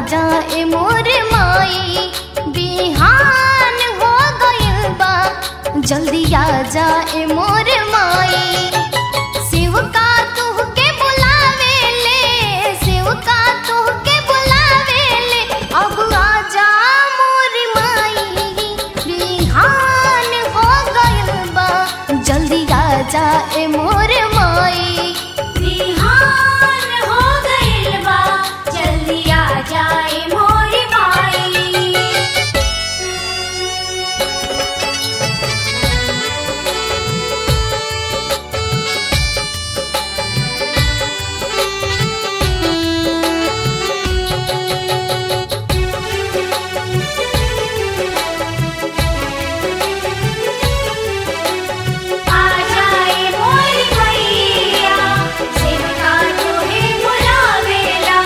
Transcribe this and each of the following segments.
जाए मोर माई बिहान हो गइल बा जल्दी आ जाए मोर माई शिव का तुह के बुलावे ले शिव का तुह के बुलावे ले अब आ जा मोर माई बिहान हो गइल बा जल्दी आ जाए मोर माई बिहान हो गइल बा जल्दी आ जाए मोरी माई आ जाए मोरी मैया सेवका तोहे बुलावेला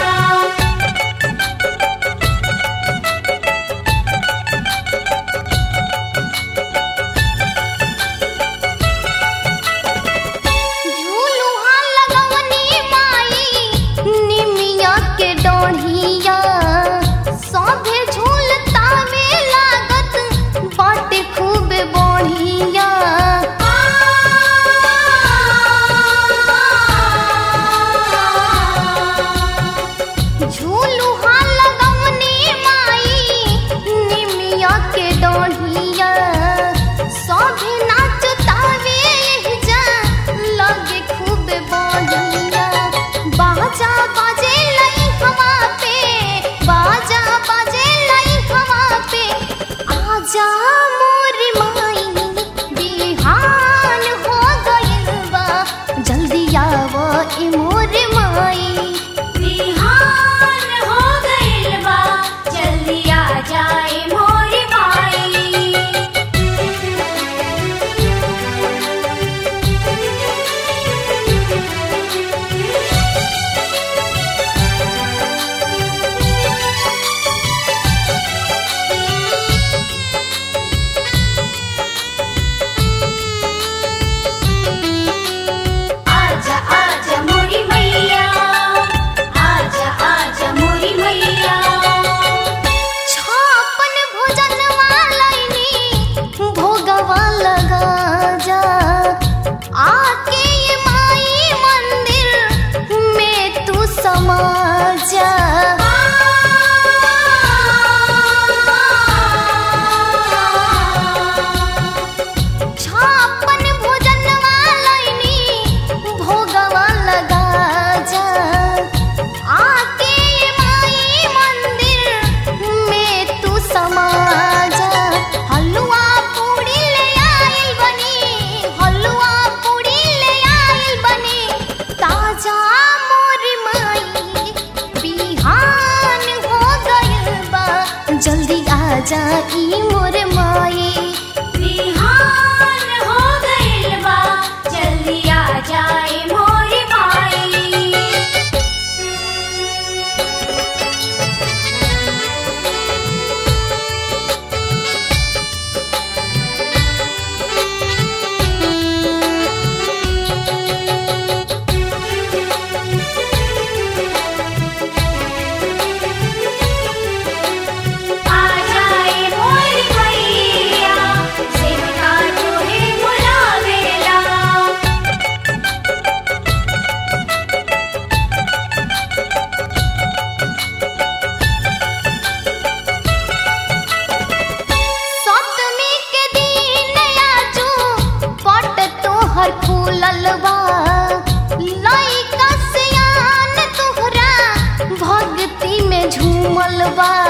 झूलुहा लगवनी माई निमिया के डोढ़िया सभे झूलता में लागत बाटे खूब बढ़िया झूलुहा लगवनी माई निमिया के डोढ़िया सभे नाचतावे जा लगे खूब बढ़िया बाजा बाजे लई हवा पे बाजा बाजे लई हवा पे आजा मोर माई बिहान हो गइल बा जल्दी आव ई मोर माई बिहान हो गइल बा जल्दी आ जाए मोरी माई आजा आजा मोरी मैया आजा आजा मोरी मैया छापन भोजन वालैनी भोगवा लगा जा आके ये माई मंदिर में तू समा जा छापन भोजन वालैनी भोगवा लगा जा आके ये माई मंदिर में तू समा जा हलवा पूड़ी ले आइल बनी हलवा पूड़ी ले आइल बनी ताजा मोर माई बिहान हो गइल बा जल्दी आ जा ई मोर माई बिहान हो गइल बा जल्दी आ जाए मोरी माई आ जाए मोरी मैया सेवका तोहे बुलावेला सप्तमी के दिन आजू पट तोहर फूलल बा लइका सियान तोहरा भक्ति में झूमल बा